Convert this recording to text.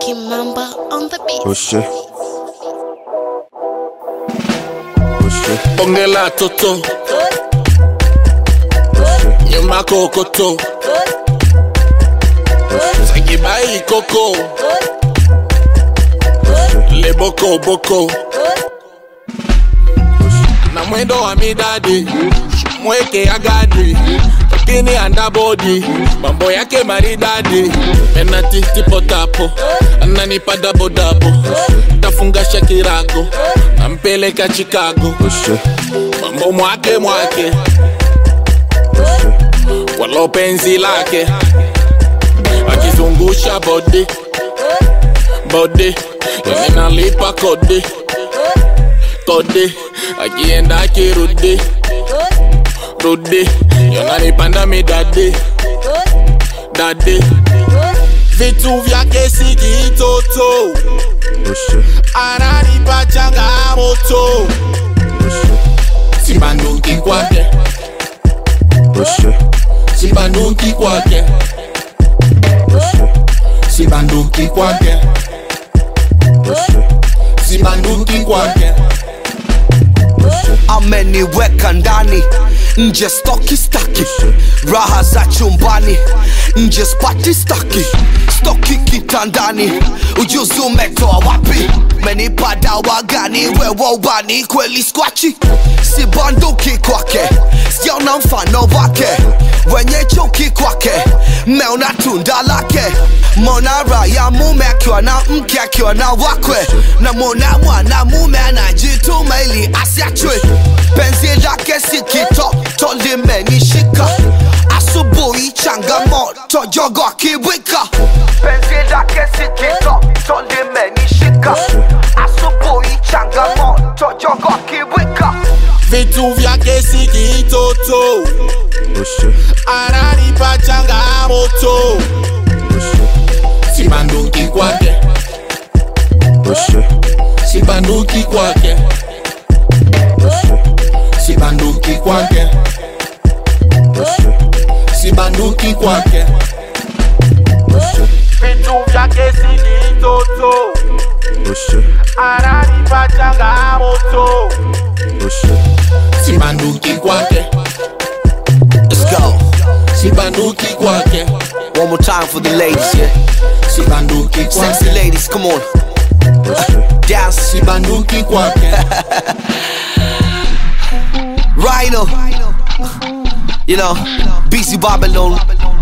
Kimamba on the beat. Oh shit. Oh shit. Bongela toto, Oh shit. nyuma kokoto, sagibai koko, le boko boko, na mwendo wa midadi, mweke agadi, lakini andabodi, mambo yake maridadi, penati tipo tapo, ananipa dabo dabo, tafungasha kirago, nampeleka Chicago, Oh shit. mambo mwake mwake Oh shit. walo penzi lake akizungusha bodi bodi yani nalipa kodi kodi akienda akirudi rudi yananipanda midadi dadi vitu vyake si kitoto Oh shit. ananipa changamoto Oh shit. sibanduki kwake Oh shit. sibanduki kwake Oh shit. sibanduki kwake Oh shit. sibanduki kwake Oh shit. ameniweka ndani nje stoki staki raha za chumbani nje spati staki stoki kitandani ujuzi umetoa wapi menipa dawa gani wewe ubani kweli skwachi si banduki kwake sijaona mfano wake wenye chuki kwake meona tunda lake mona raya mume akiwa na mke akiwa na wakwe na mona mwana mume anajituma ili asiachwe penzi lake si kitoto limenishika asubuhi changamoto jogo akiwika penzi lake si kitoto limenishika asubuhi changamoto jogo akiwika vitu vyake si kitoto Oh shit. ananipa changamoto Oh shit. sibanduki kwake Oh shit. sibanduki kwake Oh shit. sibanduki kwake Oh shit. sibanduki kwake Oh shit. vitu vyake si kitoto Oh shit. ananipa changamoto Oh shit. sibanduki kwake Let's go. sibanduki kwake One more time for the ladies, yeah. sibanduki Sexy kwake ladies, come on. Oh shit. Dance. sibanduki kwake Rhino. You know, BC Babylon.